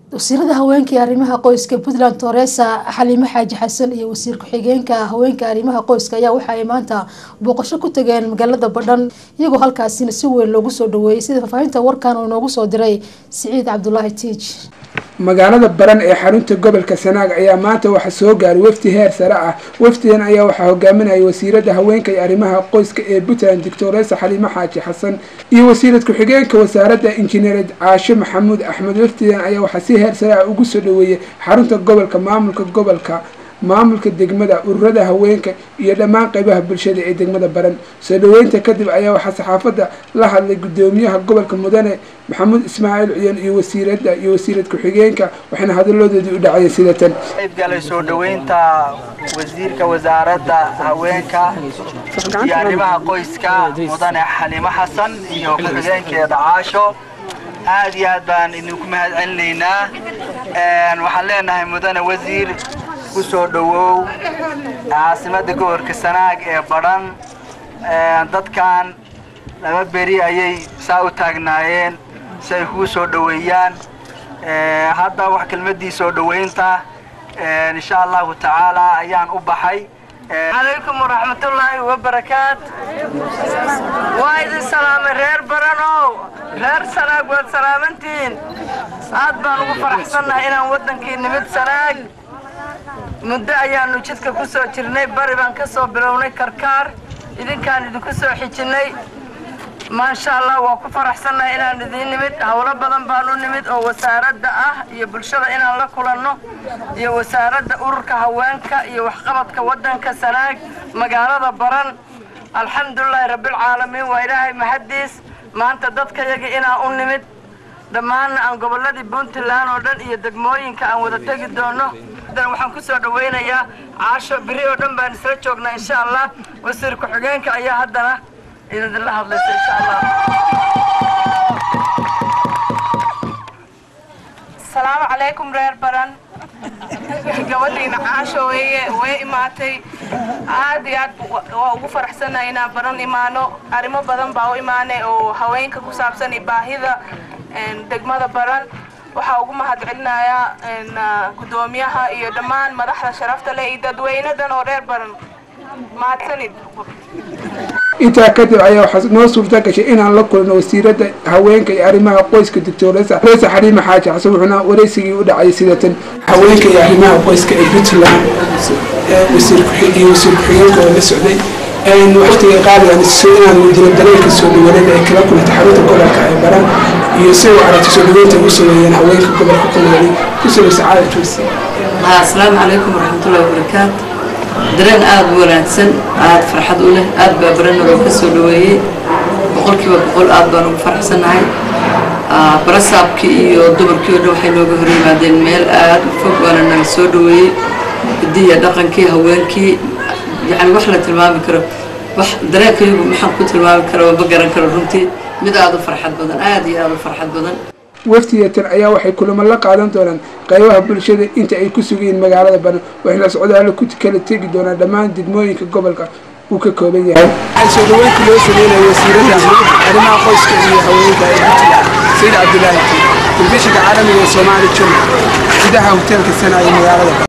wasiirada haweenka iyo arrimaha qoyska puntland toresa xaliimo xaaji xasan iyo wasiir ku-xigeenka haweenka arrimaha qoyska ayaa waxa ay maanta booqasho ku tageen magaalada badhan iyagoo halkaasina si weyn loogu soo dhaweeyay sida faahfaahinta warkan uu inoogu soo diray siciid cabdulaahi tiij magaalada baran ee xarunta gobolka sanaag ayaa maanta waxaa soo gaaray wafdi heer sare ah wafdigan ayaa waxaa hogaaminayay wasiirada haweenka iyo arrimaha qoyska ee puntland doctoresa xaliimo xaaji xasan iyo wasiirad ku-xigeenka wasaaradda injineered caashe maxamuud axmed wafdigan ayaa waxaa si heer sare ah ugu soo dhaweeyay xarunta gobolka maamulka gobolka maamulka degmada ururada haweenka iyo dhammaan qeybaha bulshada ee degmada baran soo dhaweynta kadib ayaa waxaa saxaafadda la hadlay gudoomiyaha gobolka mudane maxamuud ismaaciil ciyan iyo wasiirada iyo wasiirad ku-xigeenka waxayna hadaladoodii u dhacayeen sida tan qaybgalay soo dhaweynta wasiirka wasaaradda haweenka iyo arrimaha qoyska mudane xaliimo xasan iyo ku-xigeenkeeda caasho aad iyo aad baan idinku mahad celinaynaa waxaan leenahay mudane wasiir ku soo dhawow caasimada gobolka sanaag ee badhan dadkan laba beri ayay saa u taagnaayeen si ay kuu soo dhaweeyaan hadda wax kelmadii soo dhaweynta insha allahu tacaala ayaan u baxay calaykum waraxmatullaahi wabarakaat waa idin salaamay reer baranow reer sanaag waad salaamantihiin aad baan ugu faraxsannahay inaan waddankii nimid sanaag muddo ayaanu jidka ku soo jirnay bari baan ka soo bilownay karkaar idinkaan idinku soo xijinnay maasha allah waa ku faraxsannahay inaan idiin nimid howlo badan baan u nimid oo wasaaradda ah iyo bulshada inaan la kulanno iyo wasaaradda ururka haweenka iyo waxqabadka waddanka sanaag magaalada baran alxamdulilaahi rabbilcaalamiin waa ilaahay mahaddiis maanta dadkayaga inaan u nimid dhammaanna aan gobolladii puntland oo dhan iyo degmooyinka aan wada tegi doono waxaan ku soo dhawaynayaa caasho beri oo dhan baan isla joognaa insha allah wasiir ku-xigeenka ayaa haddana idinla hadlaysa insha allah asalaamu calaykum reer baran gabadhiina caasho weye way imaatay aad iyo aad waa ugu faraxsanahay inaan baran imaano arrimo badan baa u imaanay oo haweenka ku saabsan iyo baahida degmada baran waxaa ugu mahad celinayaa gudoomiyaha iyo dhammaan madaxda sharafta leh iyo dadweynadan oo reer baran mahadsanid intaa kadib ayaa waxaa noo suurta gashay inaan la kulno wasiirada haweenka iyo arrimaha qoyska doctoresa resa xaliima xaaji xasan wuxuuna wareysigii u dhacay sidatan haweenka iyo arrimaha qoyska ee puntland wasiir iyo wasiir ku-xigeenka oo la socday waqtiga qaaligan inaan muujino dareenka soo dhawaanada ay kala kulantay xarunta gobolka ee baran iyo si uu aragti soo dhaweynta ugu sameeyeen haweenka gobolka ku noolay ku samaysa caalamkiisa asalaamu calaykum waraxmatullahi wabarakaatu dareen aada u wanaagsan aada farxad u leh aada baa barana loo ka soo dhaweeyey boqolkiiba boqol aada baan ugu faraxsannahay barasaabkii iyo dumarkii oo dhan waxay nooga hor yimaadeen meel aada u fog waana naga soo dhaweeyey hidiya dhaqankii haweenkii yani wax la tilmaami karo wax dareenkayagu maxaan ku tilmaami karo ma garan karo runtii mid aada u farxad badan aada iyo aada u farxad badan wafdiyatan ayaa waxay kulamo la qaadan doonaan qaybaha bulshada inta ay ku sugayiin magaalada baran waxayna socdaalo ku kala tegi doonaan dhammaan degmooyinka gobolka uu ka kooban yahay waxaa soo dhaweynta loo sameynaya wasiirada arrimaha qoyska iyo haweenka ee puntland sayid cabdilaahi telefishinka caalamiga ee soomaali jun gudaha hoteelka sana ee magaalada